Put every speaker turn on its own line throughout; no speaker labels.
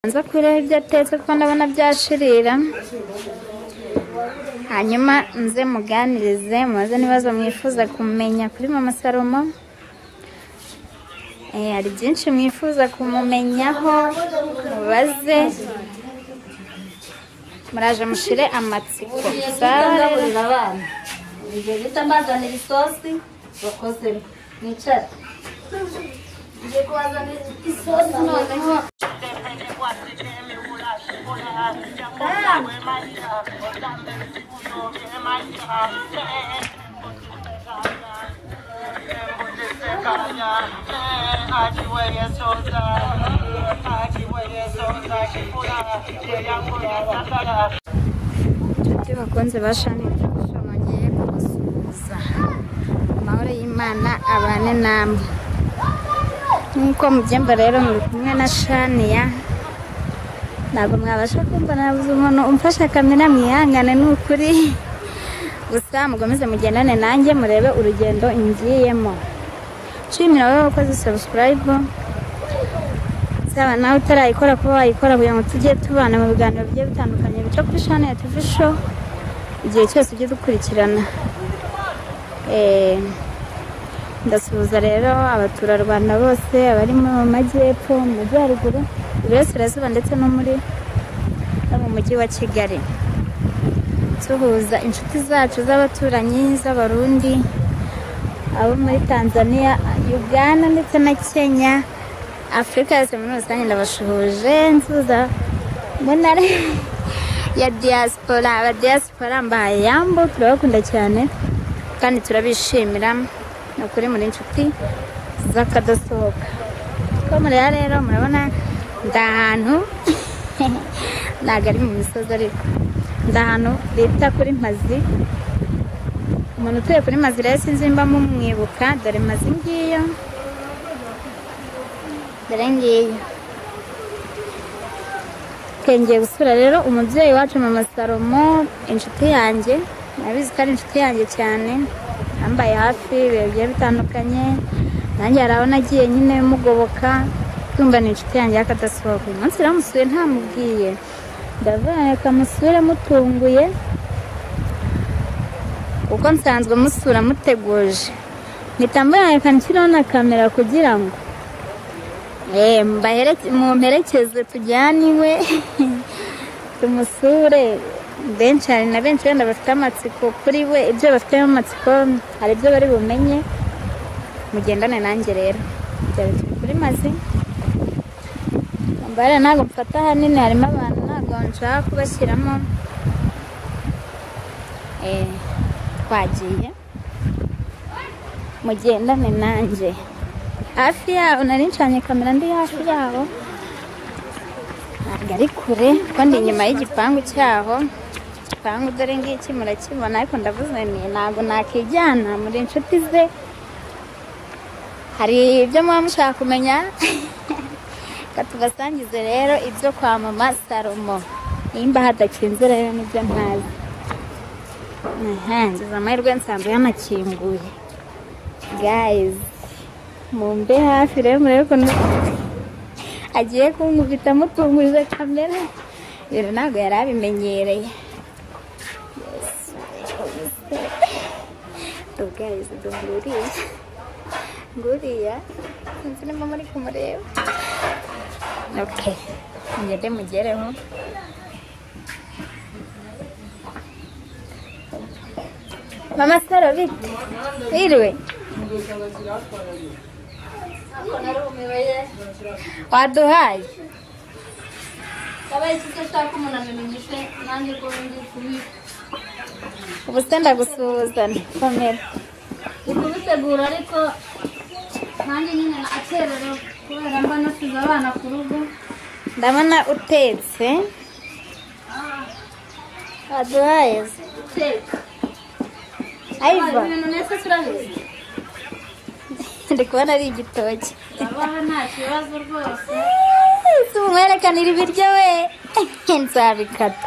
nza kwiraho ibyo atetse kuko ndabona byashirira hanyuma nze muganirize mubaze n'ibibazo mwifuza kumenya kuri mama salomo Eh, hari byinshi mwifuza kumumenyaho mubaze muraje mushire amatsiko sawa rero?
ndagaburira abana ibyo bita mbazanira isosi bakozemo mwicara ngiye kubazanira isosi noneho
Yeah.
inshuti bakunze bashani bongeye kubasuhuza amahoro y'imana abane namwe nk'uko mubyemba rero muri kumwe na shaniya ntabwo mwabasha kumva nabuze umuntu umfasha akamera mwihangane ni ukuri gusa mukomeze mugendane nanjye murebe urugendo ngiyemo nshimira wowe wakoze sabusikarayibu saba nawe utarayikora kuba wayikora kugira ngo tujye tubana mu biganiro bigiye bitandukanye bica kuri shani ya TV show igihe cyose ujye dukurikirana Eh, ndasuhuza rero abaturarwanda bose abari mu majyepfo mu majyaruguru iburasirazuba ndetse no muri no mu mujyi wa kigali duhuza inshuti zacu z'abaturanyi z'abarundi abo muri tanzania uganda ndetse na kenya afurika yose muri rusange ndabashuhuje nsuza mbonare ya diaspora aba diaspora mbahaye yambo turabakunda cyane kandi turabishimira ni ukuri muri inshuti z'akadosohoka ko mureba rero murabona ndi ahantu ntabwo ari mu misozi ariko ndi ahantu bita kuri mpazi umuntu utuye kuri mazi rero sinzi nimba mumwibuka dore mazi ngiyo dore ngiyo twengeye gusura rero umubyeyi wacu mama salomo inshuti yanjye nabizi ko ari inshuti yanjye cyane yambaye hafi ibihe bigiye bitandukanye nanjye hari aho nagiye nyine mugoboka kumva ni inshuti yanjye y'akadasohoka uyu munsi ramusuye ntamubwiye ndavuga reka musure mutunguye kuko nsanzwe musura muteguje mpita mboneka nshyiraho na kamera kugira ngo Eh, mbahereke- mumperekeze tujyane iwe tumusure benshi hari na benshi wenda bafite amatsiko kuri we ibyo bafitemo amatsiko hari ibyo bari bumenye mugendane nanjye rero byaba turi kuri mazi mbare ntabwo mfata ahanini harimo abantu ntabwo nshaka kubashyiramo Eh, twagiye mugendane nanjye hafi yabo nari ncanye kamera ndi hafi yabo ntabwo ari kure kuko ndi inyuma y'igipangu cyaho igipangu dore ngiki murakibona ariko ndavuze ni ntabwo nakijyana muri inshuti ze hari ibyo muba mushaka kumenya reka tubasangize rero ibyo kwa mama salomo nimba hadakinze rero nibyo ntazi aha ngize amahirwe nsanzwe yanakinguye gayizi mumbe hafi rero murebe ukuntu agiye kunkubita amutunguje kamera rero ntabwo yari abimenyereye ubwayizi duhuriye nguriya sinzi niba muri kumureba okay ngende mugereho mama saro bite wiriwe
narumiwe
waduhaye
yabaye icyo ashaka umuntu abimenyeshe nanjye ko ndi kubi-
ubu se ndagusuhuzana komera
ndi kubitegura ariko nanjye nyine nakererewe kubera mba nasize abana ku rugo
ndabona utetse waduhaye se
guteka
ayiva
ibintu nese turabizi
ndi kubona ari igitoki
urabaha nta kibazo rwose
si umwerekanira ibiryo we nzabikata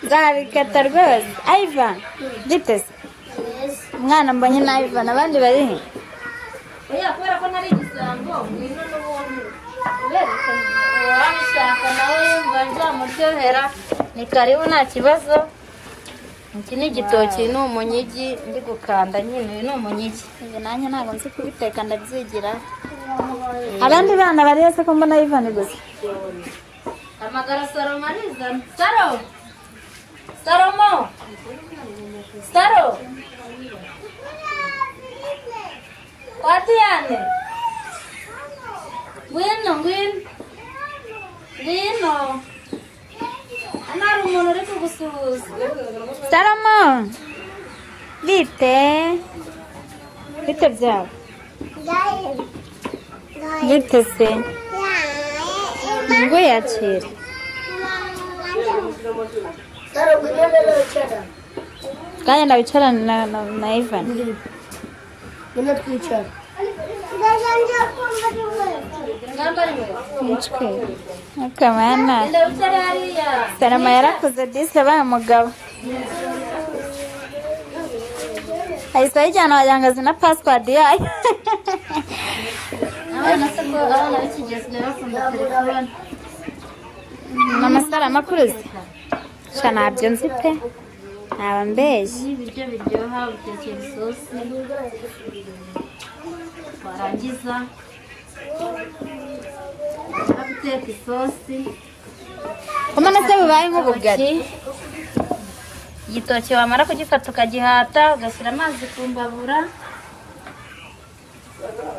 nzabikata rwose ayiva giteze umwana mbonye na ayiva abandi bari he
oya kubera ko nari igisambo ngwino n'ubundi uberekana uwamushaka nawe yumva nzamuryohera ni karibu nta kibazo iki ni igitoki ni umunyigi ndi gukanda nyine uyu ni umunyigi
ibi nanjye ntabwo nzi kubiteka ndabyigira abandi bana bari hasi ko mbona ivani gusa
hamagara salomo arizana salo salomo salo kwa diyane ngwino ngwino ngwino hano hari umuntu uri kugusuhuza
salomo bite bite byabo bite se ngwiyakira kandi ndabicarana na, na, na ivan
ngamba ari wewe
nitwe akamana
enda utari hariya
salomo yarakoze disi abaye umugabo ahise ayijyana wagira ngo azi na pasiwadi yayo
abana se ko abana b'iki gihe sigaye bakunda telefone
ni amasaro akuruzi sha ntabyo nzi pe ntaba mbeshyi
n'ibiryo biryoha utekera isosi warangiza wamara guteka isosi
umwana se bubaye nk'ubugari
igitoki wamara kugifata ukagihata ugashyira amazi ku mbabura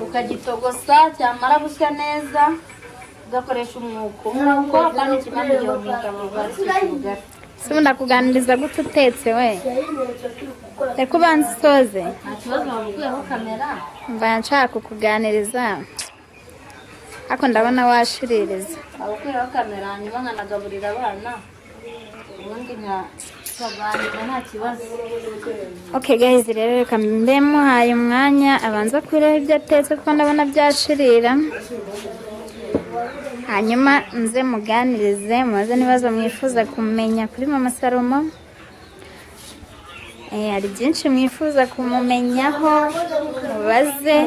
ukagitogosa cyamara gushya neza ugakoresha umwuko umwuko kandi kimwe iyo mwuka mugari kugari
se ubu ndakuganiriza gute utetse we reka ubanza usoze
nta kibazo wabukuyeho kamera
mva nshaka kukuganiriza ariko ndabona washiririza
abakuriho kamera hanyuma nkanagaburira abana ubundi nkabaganira nta kibazo
Okay guys rero reka mbe muhaye umwanya abanza kureba ibyo atetse kuko ndabona byashirira hanyuma nze muganirize mubaze n'ibibazo mwifuza kumenya kuri mama salomo Eh, hari byinshi mwifuza kumumenyaho mubaze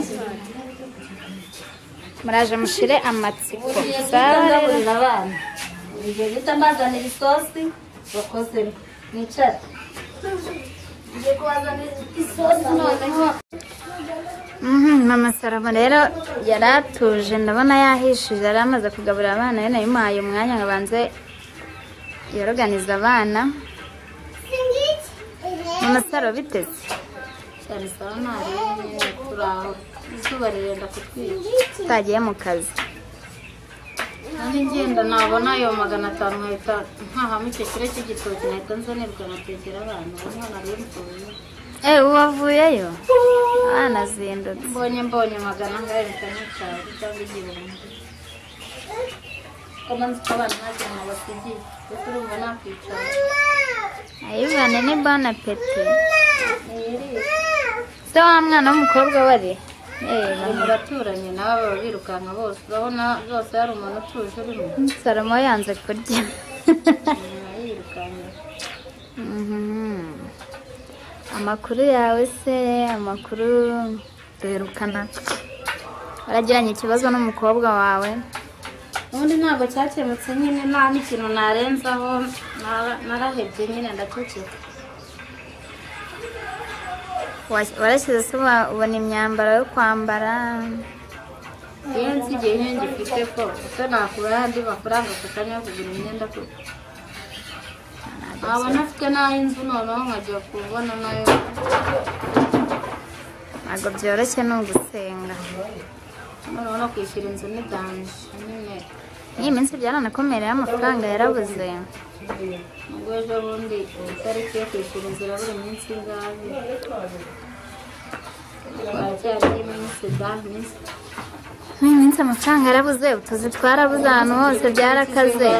muraje mushire amatsiko
Buriye
Sawa
gita
rero.
ngaburira abana ibyo gita mbazanira isosi bakozemo mwicara ngiye kubazanira isosi noneho
Mhm, mama salomo rero yari atuje ndabona yahishije yari amaze kugaburira abana rero nabimuhaye umwanya ngo abanze yoroganize abana mama saro biteze
cyane saba ntarengwa turaho izuba rirenda kutwica
utagiye mu kazi
nanjye ngenda nabona ayo magana atanu nkahita nkahamo icyo kiro cy'igitoki nkahita nzanirwa ngatekera abana ubona nari mvuye
eh ubu wavuyeyo abana azindutse
mbonye mbonye magana ngahereka n'icyawe cyangwa igihumbi ko manzi ko abantu ntagira ngo basigiye kuko urumva nakwicara
ayivane ni bona peti
iri
se wa mwana w'umukobwa wari eh
uyu muraturanyi nawe baba birukanka bose urabona zose hari umuntu utuje urimo
salomo yanze kurya
nyuma yirukanka
Mhm. amakuru yawe se amakuru duherukana waragiranye ikibazo n'umukobwa wawe
ubundi ntabwo cyakemutse nyine nta n'ikintu narenzaho nara- narahebye nyine ndacucika
Wa- warashyize se wa- ubona imyambaro yo kwambara
iyo nsigaye ihenge ifite ko kuko nakura andi mafaranga ako kanya yo kugura imyenda ko nabona afite n'aho inzu noneho nkajya kubona nayo
ntabwo byoroshye ni ugusenga
noneho no kwishyura inzu ni danje nyine
iyi minsi byaranakomereye amafaranga yarabuze
ubwo ejo bundi itariki yo kwishyura inzu irabura iminsi ingahe twacyari iminsi da minsi
n'iyi minsi amafaranga yarabuze utuzi twarabuze ahantu hose byarakaze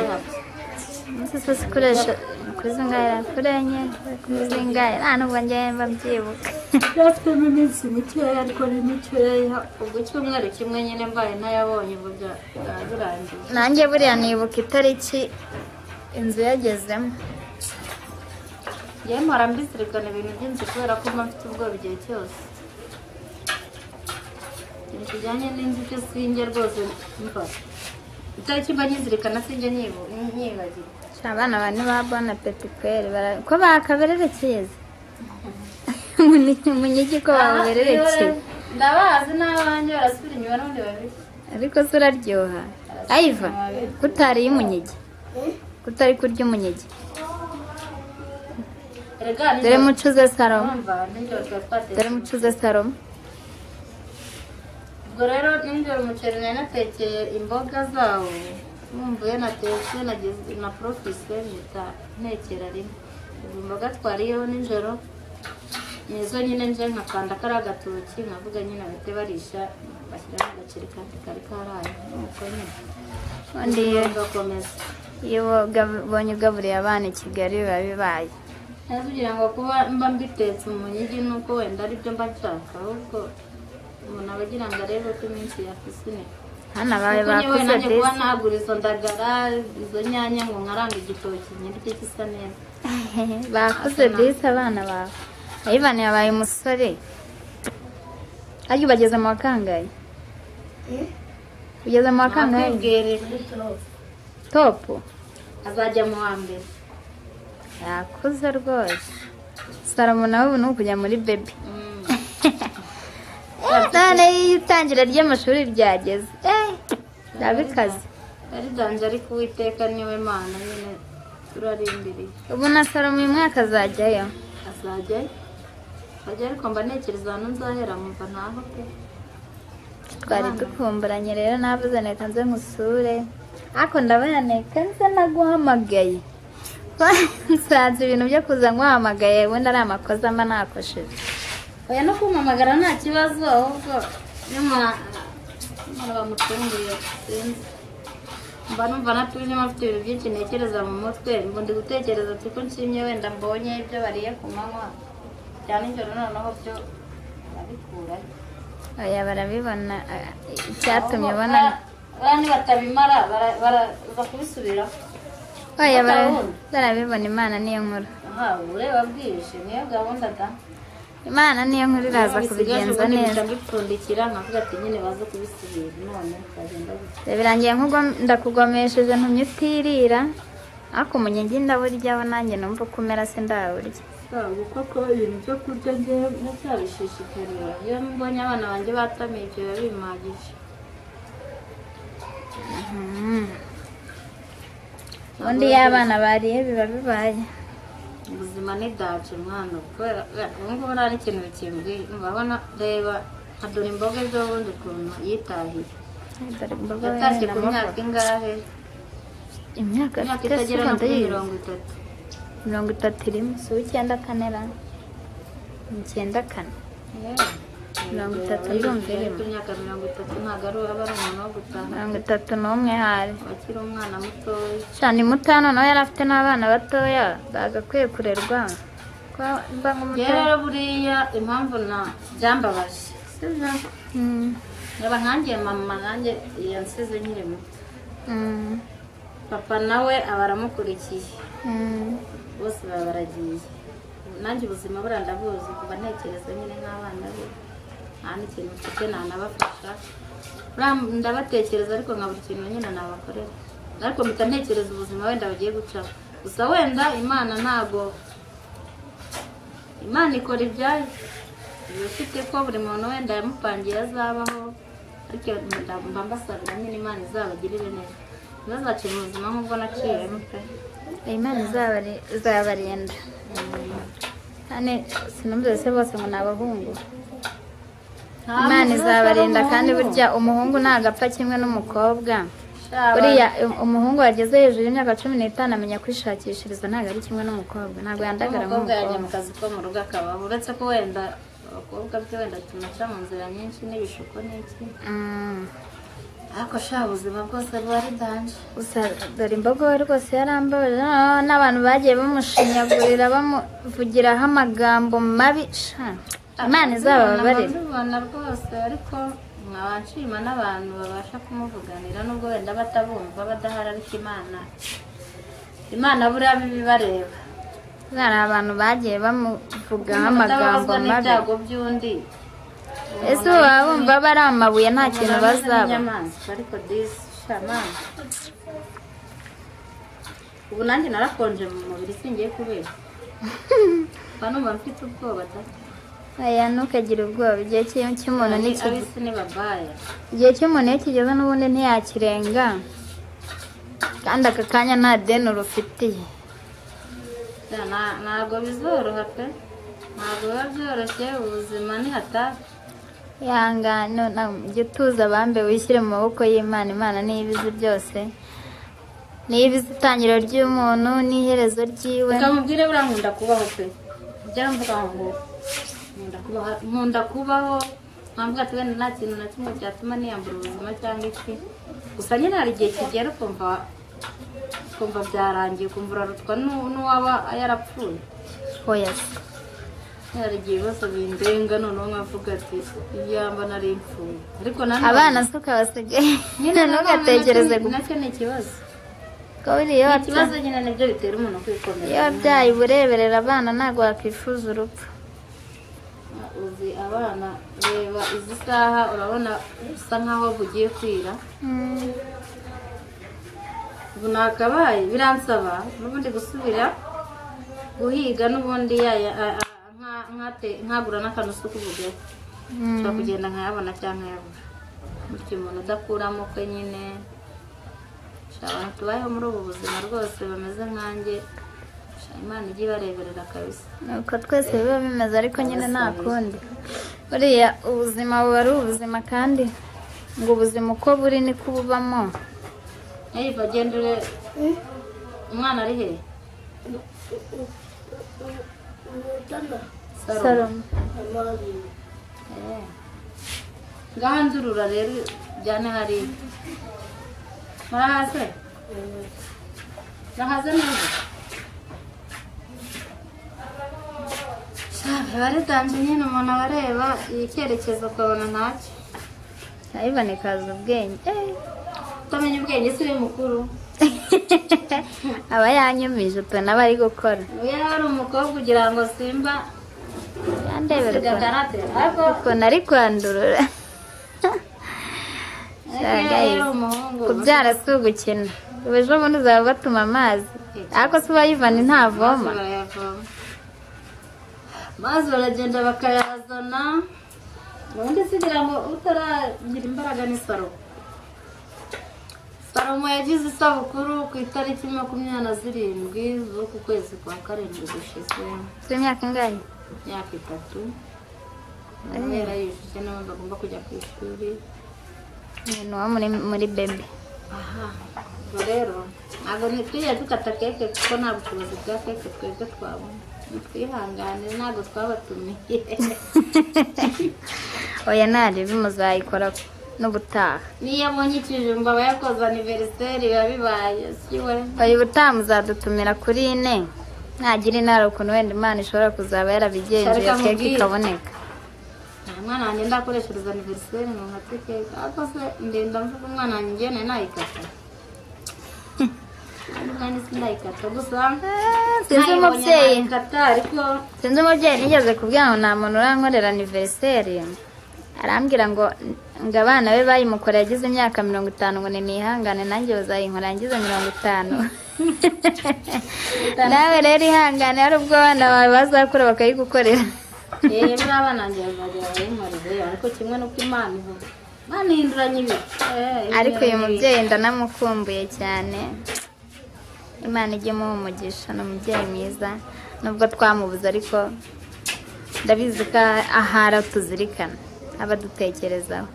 umunsi wose ukoresha kuzingaira kuri enye kuzingaira nta nubwo njyewe mba mbyibuka
byafitemo iminsi mikeya ariko ni mikeya ubwo icyumweru kimwe nyine mbaye ntayabonye ubu bya- byaba birangiye
nanjye buriya nibuka itariki inzu yagezemo
yewe mpora mbizirikana ibintu by'inzu kubera ko mba mfite ubwoba igihe cyose ikintu kijyanye n'inzu byose iyo njya rwose mba itariki mba nyizirikana sinjya nyibu- nyibagirwa
abana bane ba bona pepikweri ko bakabererekeza Umunyigi- umunyigi ko babubererekeye
ndabazi n'abanjye barasubira inyuma n'ubundi babiri
ariko se uraryoha ayiva kutariye umunyengi kutari kurya umunyengi
erega
dore
nijoro-
mucuze salomo
urumva nijoro tuba twatetse
dore mucuze salomo
ubwo rero nijoro umuceri nari natekeye imboga zawo wumva iyo natetse nageze na porofise mpita ntekera rimwe ubwo imboga twariyeho nijoro nizo nyine nje nkakanda kariya gatoki nkavuga nyine bahite barisha bashyiramo agaceri kandi kari karaye nuko nyine
ubundi iyo-
tugakomeza
iyo woga- ubonye ugaburiye abana i kigali biba bibaye
neza kugira ngo kuba mba mbitetse umunyigi nuko wenda aribyo mba nshaka ahubwo umuntu aba agira ngo arebe ko iminsi yakuze neza
hano abawe
kuko njyewe
bakuze
nanjye kuba
desi
nagura izo ndagara izo nyanya ngo nkaranga igitoki nyirye gisa neza
bakuze disi abana bawe ayivani yabaye umusore arya ubageze mu wa kangahe ugeze mu wa kangahe
nakwibwire
topu
azajya mu wa mbere
yakuze rwose salomo nawe ubu ni ukujya muri bebi
Mm.
none iyo itangira ry'amashuri ryageze eh, ndabikaze
yaridanze ariko uwiteka niwe mana nyine turarimbiriye
ubu na salomo uyu mwaka azajyayo
azajyayo azajya ariko mba ntekereza ahantu nzahera mumva ntaho pe
twari dukumburanye rero navuze reka nze nkusure ariko ndabona reka nze naguhamagaye nsanze ibintu byo kuza nguhamagaye wenda ari amakosa mba nakosheje
oya no kumpamagara nta kibazo ahubwo nyamara nyamara bamucunguye sinzi mba numva natuje mfite ibintu byinshi ntekereza mu mutwe mba ndi gutekereza ati ko nshimye wenda mbonye ibyo bariye ku manywa bya nijoro noneho byo barabikurayo
oya barabibona eh, icyatumye
Ahubwo
ubona
ba- bariya nibatabimara bara- baraza kubisubiraho
oya bara-
bakabona.
barabibona imana niyo nkuru
aha ureba bwije niyo gahunda da
imana niyo nkuru iraza
Bisigaje
kubigenza
ubundi
neza
mpita mbipfundikira nkavuga ati nyine baze kubisubira none bikagenda gutya
birangiye nk'ugwa- ndakugomesheje ntumye utirira ariko umunyengi ndawuryaho nanjye numva uko umera se ndawurya
ntabwo koko ibintu byo kurya njye ndacyabishishikarira iyo mbonye abana banjye batamiye ibyo biba bimagije
Mm. ubundi iyo abana bariye biba bibaye
ubuzima ni dace mwana kubera ubu ngubu nta n'ikintu bikimbwiye urabona reba nka dore imboga ejo bundi ukuntu yitahiye
Dore imboga
yatashye
wenda
ku myaka
amaboko.
ingahe
imyaka
imyaka
afite
itagera
se
no
wenda
kuri
yize?
mirongo itatu
mirongo itatu irimo si uw'icyenda kanera icyenda kane Mirongo itatu ndumva irimo.
imyaka mirongo itatu ntabwo ari aba ari umuntu wo gutaha
mirongo itatu n'umwe hari
akiri umwana mutoya
cyane mutano nawe yari afite n'abana batoya bagakwiye kurerwa ko mba
njye
nk'umutoya
rero buriya impamvu na byambabaje sibyo
Mm.
Reba nkanjye mama nanjye yansize nkiri muto
Mm.
papa nawe aba aramukurikiye
Mm.
bose baba baragiye nanjye ubuzima buriya ndabuzi kuva ntekereza nyine nk'abana be nta n'ikintu mfite ntanabafasha Buriya ndabatekereza ariko nkabura ikintu nyine nabakorera ariko mpita ntekereza ubuzima wenda bagiye gucaho gusa wenda imana ntago imana ikora ibyayo iba ifite ko buri muntu wenda yamupangiye azabaho ariko mba- mba mbasabira nyine imana izabagirire neza ntibazacire mu buzima nk'ubwo naciyemo pe
Imana izabari- izabarinda kandi sinumvise se bose ngo ni abahungu imana izabarinda kandi burya umuhungu ntabwo apfa kimwe n'umukobwa buriya um- umuhungu wageze hejuru y'imyaka cumi n'itanu amenya kwishakishiriza ntabwo ari kimwe n'umukobwa ntabwo yandagara
umukobwa yajya mu
nk'umukobwa
kazi ko mu rugo akabaho uretse ko wenda abakobwa byo wenda tunaca mu nzira nyinshi n'ibishuko n'iki
Mm.
ariko sha ubuzima bwose buba ari danje
gusa dore imbogo we rwose yarambabaje noneho n'abantu bagiye bamushinyagurira bamuvugiraho amagambo mabi sha, imana izabababarira
mubibona rwose ariko nkaba nshima n'abantu babasha kumuvuganira nubwo wenda batabumva badahari ariko imana imana buriya biba ibareba
hari abantu bagiye bamuvugaho amagambo
batababazwa
mabi
n'ibyago by'undi
ese ubu baba bumva bari amabuye nta kintu
Umuntu ameze
bazaba
nk'inyamaswa ariko disi sha kama ubu nanjye narakonje mu mubiri singiye kubera mba numva mfite ubwoba da
aya ntukagire ubwoba igihe cy- cy'umuntu
Ni
niki-
ab'isi ni babaya
igihe cy'umuntu iyo kigeze n'ubundi ntiyakirenga kandi aka kanya nta deni urufitiye
Da, na- ntabwo bizoroha pe ntabwo biba byoroshye ubuzima ni hatari
ihangane na- jya utuza abambe wishyire mu maboko y'imana imana niyo ibizi byose niyo ibizi itangiriro ry'umuntu n'iherezo ryiwe
ukamubwire buriya nkunda kubaho pe byaramvuga ngo nkunda kubaho nkunda kubaho ntabwo ati wenda nta kintu na kimwe cyatuma niyambura ubuzima cyangwa iki gusa nyine hari igihe kigera ukumva ukumva byarangiye ukumva urarutwa n'u- n'uwaba yarapfuye
oya se.
hari igihe ibibazo bindenga noneho nkavuga ati iyamba nari mpfuye ariko nanone
abana si ukabasigaye
nyine nanone
ntugatekereze
nacyo- nacyo ni ikibazo
kuko buriya iyo wabya-
ikibazo nyine nibyo bitera umuntu
iyo
kwikomeza
wabyaye ubureberera abana ntabwo wakwifuza urupfu
uzi abana reba izi saha urabona usa nkaho bugiye kwira
Mm.
ubu nakabaye biransaba n'ubundi gusubira guhiga n'ubundi yaya a- a- nka- nkate- nkagura n'akantu so kuvugaho
Mm.
ushobora kugenda nkayabona cyangwa nkayabura bityo umuntu udakuramo kwe nyine Sha, abantu tubayeho muri ubu buzima rwose bameze nkanjye Sha, imana ijye ibareberera kabisa
nuko twese biba bimeze ariko nyine nta kundi buriya ubuzima buba ari ubuzima kandi ngo ubuzima uko buri niko bubamo
Hey, bagenda ure umwana ari he
salomo
ngaha ndurura rero jyane hariya murahaze murahaze neza Sha, biba ritanje nyine umuntu aba areba icyerekezo ukabona ntacyo
ntayiboneke haza ubwenge
utamenya ubwenge si we mukuru
aba yanyumije utuntu aba ari gukora
ubu yari ari umukobwa ugira ngo simba
yandebera ukuntu-
sigakarate ariko
ukuntu ari kwandurura
ariko yari ari umuhungu
kubyara si ugukina ubu ejo bundi uzaba batuma amazi ariko si uwayivana ntavoma
barayavoma maze baragenda bakayazana ubundi sigira ngo utaragira imbaraga ni salomo salomo yagize isabukuru ku itariki makumyabiri na zirindwi z'uku kwezi kwa karindwi gushize
tw'imyaka ingahe
imyaka itatu nawe yarayujuje n'abandi bagomba kujya ku ishuri
umuntu wo muri, muri bebe
aha ubwo rero ntabwo ntitwigeze dukata keke kuko nta bushobozi bwa keke twebwe twabona twihangane ntabwo twabatumiye
oya ntarebe muzayikora n'ubutaha
niyo abonye ikijumba aba yakoze aniveriseri biba bibaye si we
oya ubutaha muzadutumira kuri ine ntagira inara ukuntu wenda imana ishobora kuzaba yarabigenzuye
Sharika
keke
mubwire.
ikaboneka
nta mwana wanjye ndakoreshereza aniveriseri ngo nkate keke ariko se ndenda mvuga umwana wanjye ngewe nari nayikata kandi sindayikata gusa
Ah, sinzi
nayibonye
umubyeyi
nayikata ariko
sinzi umubyeyi nigeze kubwira ngo nta muntu urankorera aniveriseri arambwira ngo ngo abana be bayimukoreye agize imyaka mirongo itanu ngo ni nihangane nanjye bazayinkora ngize mirongo itanu nawe rero ihangane hari ubwo abana bawe bazakura bakayigukorera
yewe buriya abana banjye bazajya bayinkorere ariko kimwe n'uko imana ivuga imana ihinduranya ibihe
ariko uyu mubyeyi ndanamukumbuye cyane imana ijye imuha umugisha ni umubyeyi mwiza nubwo twamubuze ariko ndabizi ko ahara tuzirikana aba adutekerezaho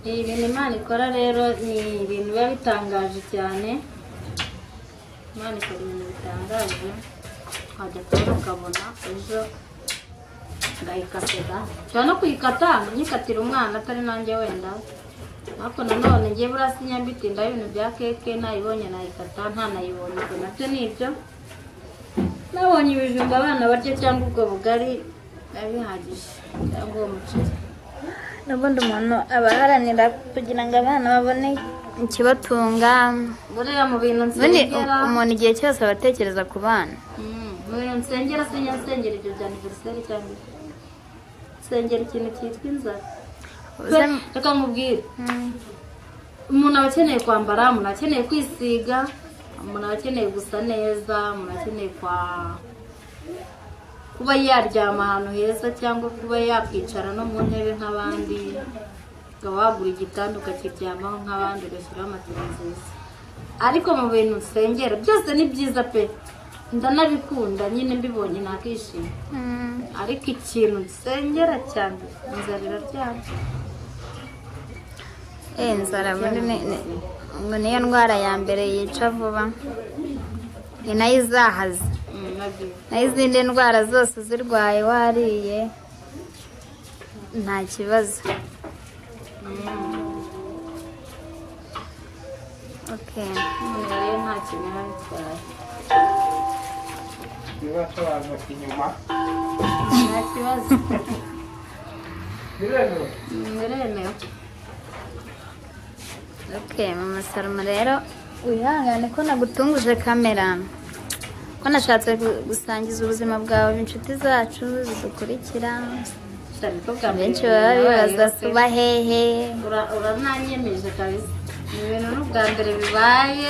Ni ibintu Imana ikora rero ni ibintu biba bitangaje cyane Imana ikora ibintu bitangaje twajya kubona ukabona ejo ndayikatira nshobora no kuyikata ngo nyikatire umwana atari nanjye wenda ariko nanone ngiye buriya sinyabitinda ibintu bya keke nayibonye nayikata ntanayibonye ubwo nabyo ni ibyo nabonye ibijumba abana barya cyangwa ubwo bugari biba bihagije cyangwa uwo muceri
n'ubundi umuntu aba aharanira kugira ngo abana babone ikibatunga
buriya mu bintu
ubundi
nsengera
umuntu igihe cyose aba atekereza ku bana
Mm, mu bintu nsengera sinya nsengera ibyo bya aniveriseri cyangwa iki? nsengera ikintu cyitwa inzara
Uze-
reka nkubwire
Mm.
umuntu aba akeneye kwambara umuntu aba akeneye kwisiga umuntu aba akeneye gusa neza umuntu akeneye kwa kuba yaryama ahantu heza cyangwa kuba yakwicara no mu ntebe nk'abandi ukaba wagura igitanda ukakiryamaho nk'abandi ugashyiraho matera nziza ariko mu bintu nsengera byose ni byiza pe ndanabikunda nyine mbibonye nakishima
Mm,
ariko ikintu nsengera cyane inzara iraryana
eh, inzara muri ni- ni- ngo niyo ndwara ya mbere yica vuba ni nayo izahaza
Mm, nabyo
naho izindi ndwara zose uzirwaye wariye nta kibazo Okay.
umuntu rero nta kintu biba bitwaye
bibasobanura inyuma
nta kibazo
biremewe
biremewe
Okay, mama Salomo rero wihangane ko nagutunguje kamera ko nashatse gu- gusangiza ubuzima bwawe inshuti zacu zidukurikira
cyane ko bwa mbere
benshi baba bibaza
bibayeho pe.
tuba hehe
Ura- urananyemeje kabisa ni ibintu n'ubwa mbere bibaye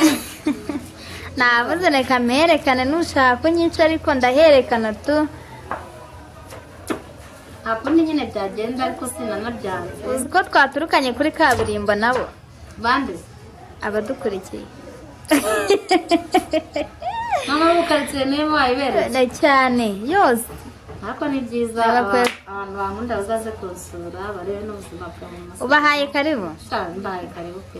navuze reka mperekane nushaka unyinshi ariko ndaherekana tu
nta kundi nyine byagenda ariko sinanabyanze
uzi ko twaturukanye kuri kaburimbo nabo
bande
abadukurikiye
mama bukaritsiye niyo wayibereye
Na cyane yose
ariko ni byiza
Aba
aba-
pe-
abantu bankunda bazaze kunsura barebe n'ubuzima bwa mama
ubahaye karibu
Sha, ndahaye karibu pe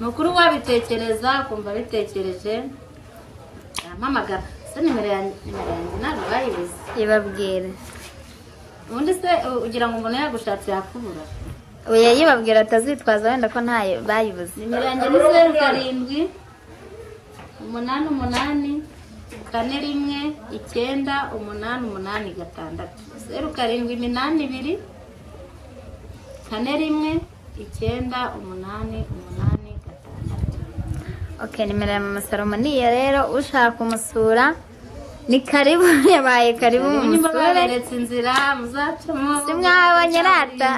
ni ukuri wabitekereza ukumva bitekereje arampamagara se nimero ya- nimero yanjye ntabwo bayibuze
ibabwire
ubundi se u- ugira ngo umuntu yagushatse yakubura
oya yibabwira atazitwaza wenda ko ntayo bayibuze
nimero yanjye ni zeru karindwi umunani umunani kane rimwe icyenda umunani umunani gatandatu zeru karindwi iminani ibiri kane rimwe icyenda umunani umunani gatandatu
ok nimero ya mama salomo ni iyo rero ushaka kumusura ni karibu yabaye karibu
niba
mumusure
baberetse inzira muzacamo
Si mwabanyerata.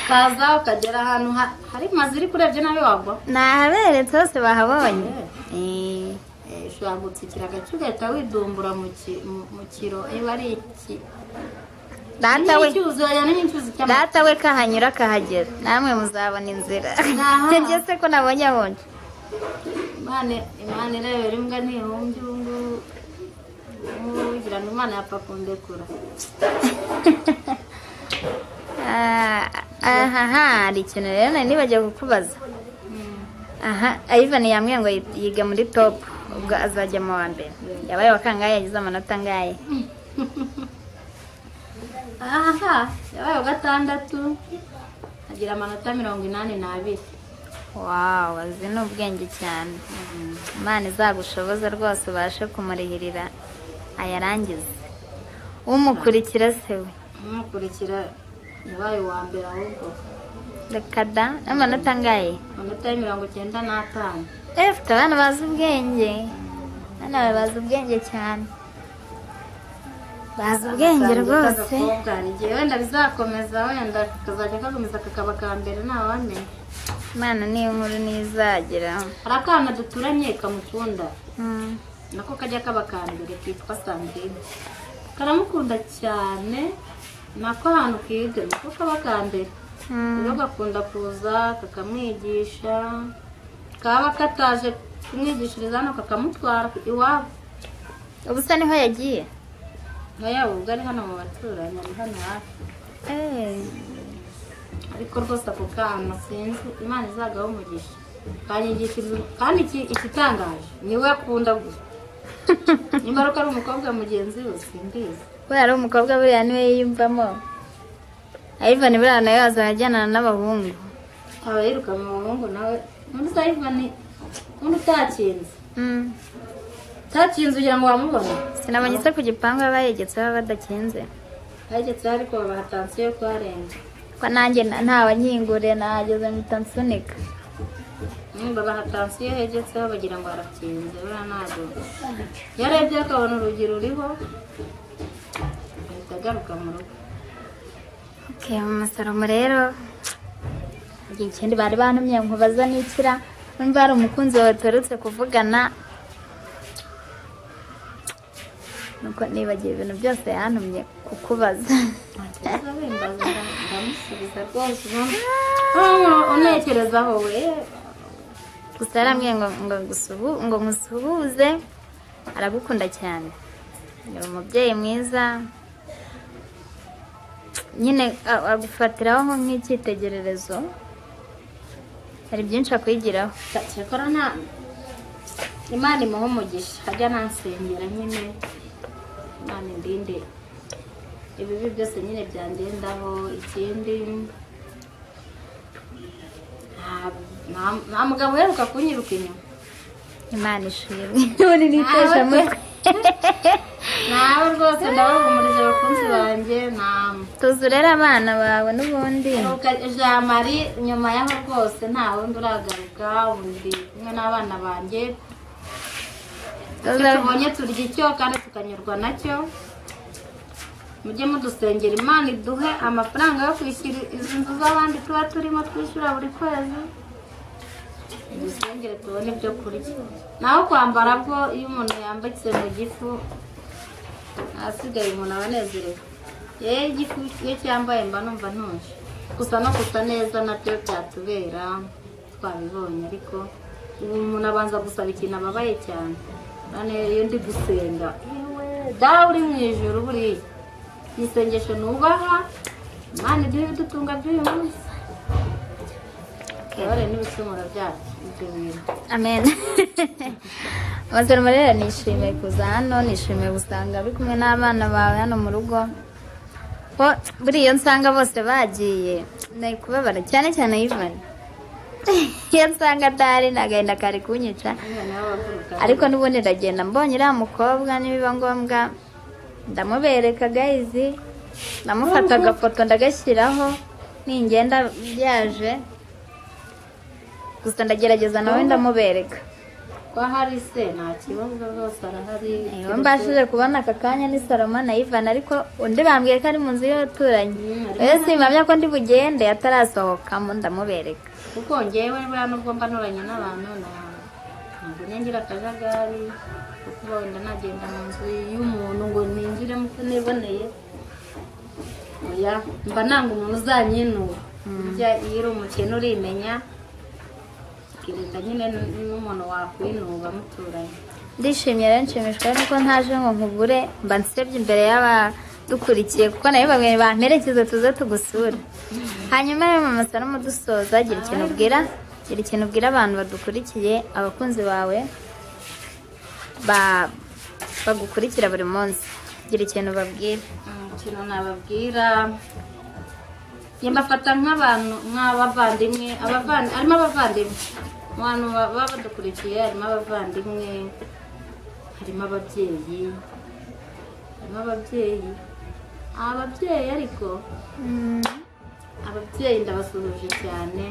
kaza ukagera ahantu ha- hari mazu iri kurebye nawe wagwa
nahaberetse hose bahabonye Eh,
ushobora gutsikira agace ugahita widumbura mu ki- mu- mu kiro niba ari iki
data we
n'icyuzi oya n'icyuzi cy'amazi
data we kahanyura akahagera namwe muzabona inzira
Aha.
njye se ko nabonye abonye
imana imana irebera imbwa ntihumbi ubu ngubu nkugira ngo imana yapfa kundekura
Ah, aha aha, hari ikintu rero nari nibagiwe kukubaza aha Ivan yambwiye ngo yi- yiga muri top ubwo azajya mu wa mbere yabaye wa kangahe yagize amanota angahe
aha yabaye uwa gatandatu agira amanota mirongo inani n'abiri
wawu azi ni ubwenge cyane imana izagushoboza rwose ubashe kumurihirira ayarangize umukurikira se we
umukurikira yabaye uwa mbere ahubwo
reka da n'amanota angahe
amanota ya mirongo icyenda n'atanu
efite abana bazi ubwenge abana bazi ubwenge cyane bazi ubwenge rwose
Agakobwa, hari igihe wenda bizakomeza wenda kazajya gakomeza kakaba ka mbere ntawamenya
imana niyo nkuru ntizagira
hari akana duturanye kamukunda
Mm.
nako kajya kaba ka mbere kitwa sandrine karamukunda cyane nako ahantu kiga nako kaba ka mbere
Mm.
rero gakunda kuza kakamwigisha kaba kataje kumwigishiriza hano kakamutwara iwabo
ubu se niho yagiye
nka yaba ubwo ari hano mu baturanyi ari hano hafi
Eh,
ariko rwose ako kana sinzi imana izagaho umugisha kanyigishiriza kandi iki- ikitangaje niwe akunda gusa nimba ari uko ari umukobwa mugenzi we simbizi
kubera ari umukobwa buriya niwe yiyumvamo ivan buriya nawe azajyanana n'abahungu
aba yiruka mu bahungu nawe undi sayivani undi utakinze
Mm.
utakinze ugira ngo wamubone
sinabonye se ku gipangu baba yegetse baba badakinze
hagezeho ariko babaha tansiyo yo kuharenga
ko nanjye na- ntawanyinguriye nahageze mpita nsunika
Mm, babaha tansiyo hegetseho bagira ngo harakinze buriya ntabwo yarebye akabona urugi ruriho ahita agaruka mu rugo
okay, umusoromo rero igihe ikindi bari bantumye ngo baza n'ikira numva hari umukunzi wawe tuherutse kuvugana nuko nibagiwe ibintu byose yantumye kukubaza
Ntekereza wenda ndamusubiza rwose ubu unekereza wowe
gusa yarambwiye ngo ngo gusuhu- ngo musuhuze aragukunda cyane ni umubyeyi mwiza nyine a- agufatiraho nko nk'icyitegererezo hari byinshi akwigiraho
cyakora nta imana imuha umugisha ajya nansengera nyine imana indinde ibibi byose nyine byandendaho ikindi nta- nta- nta mugabo uheruka kunyiruka inyuma
imana ishimwe ubu ni n'iteshamutwe
nawe rwose ndabahumurije abakunzi banjye nta
tuzurere abana bawe n'ubundi
jamari nyuma yaho rwose nta wundi uragaruka ubu ndi kumwe n'abana banjye icyo
Tuza-
tubonye turya icyo kandi tukanyurwa nacyo mujye mudusengera imana iduhe amafaranga yo kwishyura izi nzu z'abandi tuba turimo twishyura buri kwezi dusengere tubone ibyo kurya naho kwambara bwo iyo umuntu yambitse mu gifu ahasigaye umuntu aba anezerewe yewe igifu iyo cyambaye mba numva ntuje gusa no gusa neza nabyo byatubera twabibonye ariko ubu umuntu abanza gusaba ikintu ababaye cyane none iyo ndi gusenga yewe dawe uri mu ijoro buriya ni isengesho nubaha imana iduhe ibidutunga by'uyu munsi tubare n'ibicumuro byacu ibyo bintu
amen Mazaro Marera nishimiye kuza hano nishimiye gusanga uri kumwe n'abana bawe hano mu rugo ko buriya nsanga bose bagiye nari kubabara cyane cyane Ivan iyo nsanga adahari n'agahinda kari kunyica
Nyine nawe wavuga.
ariko n'ubundi ndagenda mbonye uriya mukobwa nibiba ngombwa ndamubereka gayizi ndamufata agafoto ndagashyiraho ningenda byaje gusa ndagerageza nawe ndamubereka
ko ahari se nta kibazo rwose arahari
Iyo mbashije kubona aka kanya ni Saloma na Ivan ariko undi bambwiye ko ari mu nzu y'abaturanyi
Mm,
rero
ariko
simpamya ko ndi bugende atarasohokamo ndamubereka
kuko ngewe buriya nubwo mba nturanye n'abantu na- ntabwo nengera akajagari kuko wenda nagenda mu nzu y'umuntu ngo ninjiremo uko niboneye oya mba nanga umuntu uzanyinura burya iyo uri umukene urimenya ukirinda nyine n- n'umuntu wakwinuba muturanye
ndishimye rero nshimishwa nuko ntaje ngo nkubure mba nsebye imbere y'abadukurikiye kuko nayo bamwe bamperekeze tuze tugusure hanyuma rero mama Saloma dusoza gira ikintu ubwira gira ikintu ubwira abantu badukurikiye abakunzi bawe ba- bagukurikira buri munsi gira ikintu babwira
ikintu nababwira njye mbafata nk'abantu nk'abavandimwe abavandi harimo abavandimwe mu bantu ba- baba badukurikiye harimo abavandimwe harimo ababyeyi harimo ababyeyi ababyeyi ariko ababyeyi ndabasuhuje cyane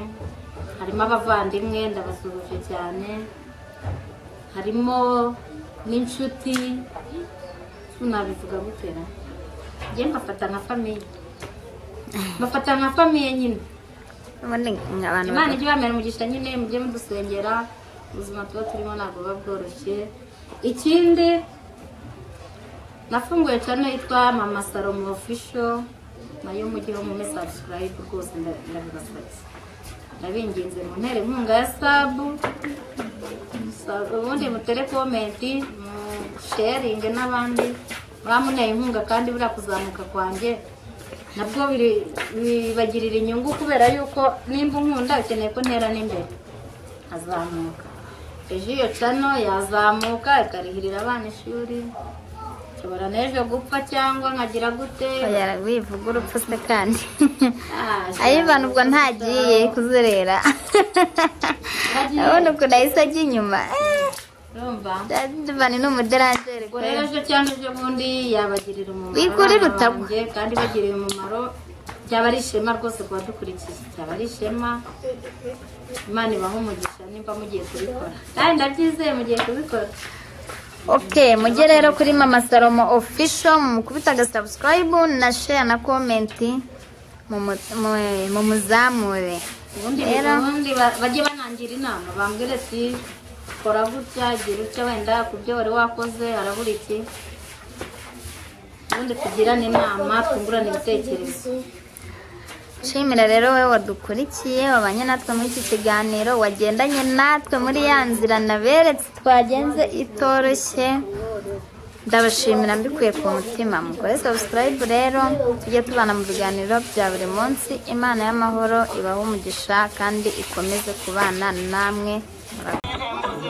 harimo abavandimwe ndabasuhuje cyane harimo n'inshuti nabivuga gutera njye mbafata nka famiye mbafata nka famiye nyine
ubundi ni abantu
imana ijya ibamera umugisha nyine mujye mudusengera ubuzima tuba turimo ntabwo buba bworoshye ikindi nafunguye channel yitwa mama salomo official nayo mujyeho mume subscribe rwose nda- ndabibasabye ndabinginze mu ntere inkunga ya sabu Sa- ubundi mutere komenti sharinge n'abandi bamuneye inkunga kandi buriya kuzamuka kwanjye nabwo biri- bibagirira inyungu kubera yuko nimba unkunda ukeneye ko ntera n'imbere azamuka ejo iyo cano yazamuka ikarihirira abana ishuri nshobora n'ejo gupfa cyangwa nkagira gute
yara wivuga urupfu se kandi
Ah,
ayivana ubwo ntagiye kuzerera
Ntagiye.
urabona ukuntu ahise ajya inyuma
urumva
ivani ni umuderanjeri
ubwo rero ejo cyangwa ejo bundi yabagirira umumaro
Wikurire
abana
utagwa.
banjye, kandi bagiriye umumaro byaba ari ishema rwose ku badukurikiye byaba ari ishema imana ibaha umugisha nimba mugiye kubikora kandi ndabyizeye mugiye kubikora
ok mujye rero kuri mama salomo official mukubita agasabusikarayibu na share na komenti mu- mu- mumuzamure
ubundi
Rero.
ubundi ba- bajye banangira inama bambwira ati kora gutya gira utya wenda ku byo wari wakoze harabura iki ubundi tugirane inama twungurane ibitekerezo
Nshimira rero wowe wadukurikiye wabanye natwe muri iki kiganiro wagendanye natwe muri ya nzira naberetse twagenze itoroshye ndabashimira mbikuye ku mutima mukore subscribe rero tujye tubana mu biganiro bya buri munsi imana y'amahoro ibahe umugisha kandi ikomeze kubana namwe murakoze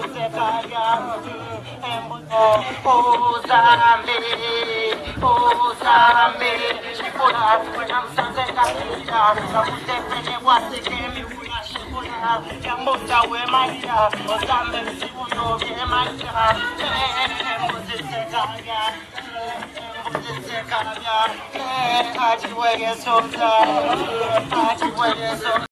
Yeah, I just wait so